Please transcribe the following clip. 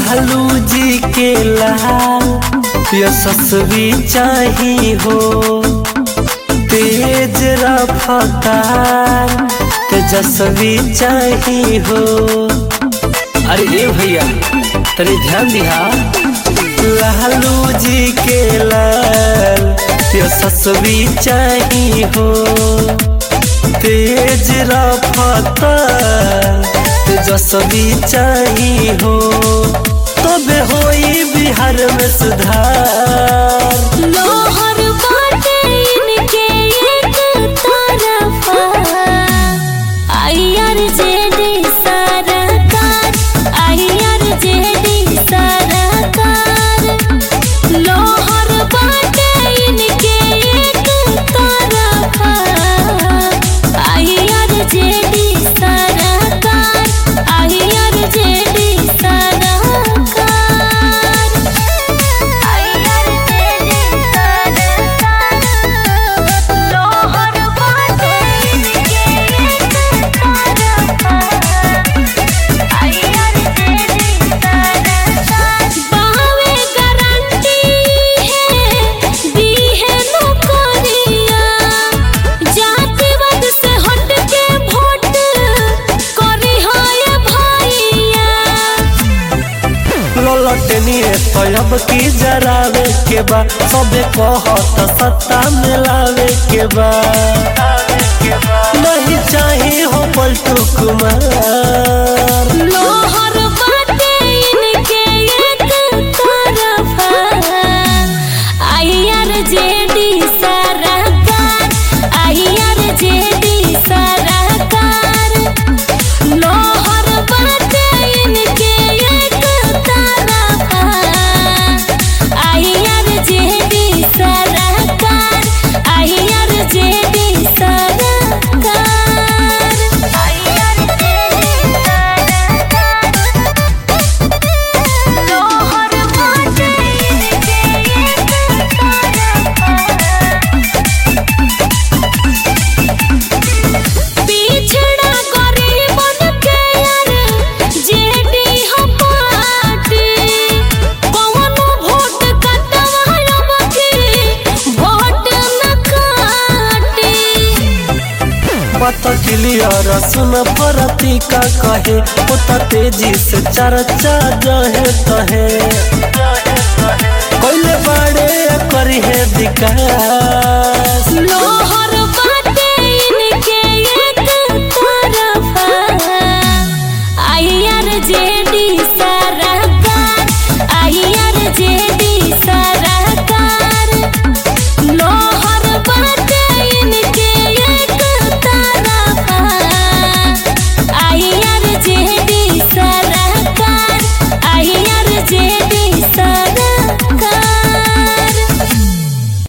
लालू जी के लाल यशस्वी चाही हो तेज रफ्तार तेजस्वी चाही हो अरे ए भैया तनी ध्यान दिहा लालू जी के लाल यशस्वी चाही हो तेज रफ्तार तेजस्वी चाही हो तबे होई बिहार में सुधार लोहर बाटे इनके एक तरफा आईआर जेडी सरकार आईआर जेडी सरकार लोहर बाटे इनके एक तरफा आईआर जेडी सरकार आईआर जेडी सरकार ललटनिए तब की जरावे के बा सबे कहत सत्ता मिलावे के बा नहीं चाही हो पलटू कुमार लोहर बाटे इनके एक तरफा आईआर जेडी सरकार आईआर जेडी सरकार लोहर बाटे इनके एक तरफा आईआर जेडी सरकार आईआर जेडी सरकार आईआर जेडी लोहर बाटे इनके एक पिछड़ा गरीबन के यार जेडी हो पार्टी कौनो वोट कटवायब की वोट न काटी पता क्लियर सुन परती का कहे उतना तेजी से चर्चा जहे तहे कोइले बाड़े करी है दिका